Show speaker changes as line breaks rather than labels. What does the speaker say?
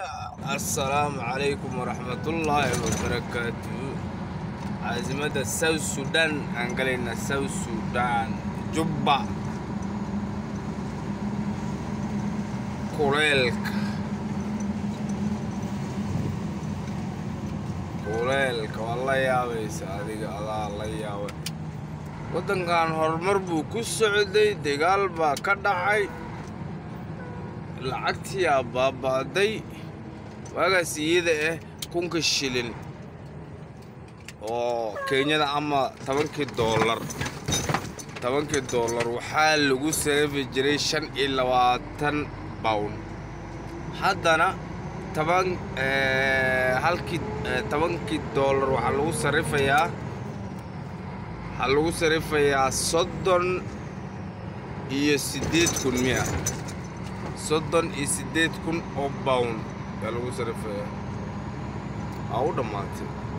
assalaamu calaykum waraxmatullaahi wabarakaatu caasimada south sudan aan galaynaa south sudan jubba kuleelka kuleelka waa la yaabaysa adiga adaa la yaabay waddankan horumar buu ku socday dagaal baa ka dhacay lacagtiyaa baaba'day waagaas iyada ah kunka shilin oo kenyada ama tobankii doolar tobankii doolar waxaa lagu sareefi jiray shan iyo labaatan bawn haddana toban halkii tobankii doolar waxaa lagu sarifayaa waxaa lagu sarifayaa soddon iyo siddeed kun miya soddon iyo siddeed kun oo bawn yaa lagu sarifayaa aa u dhammaatay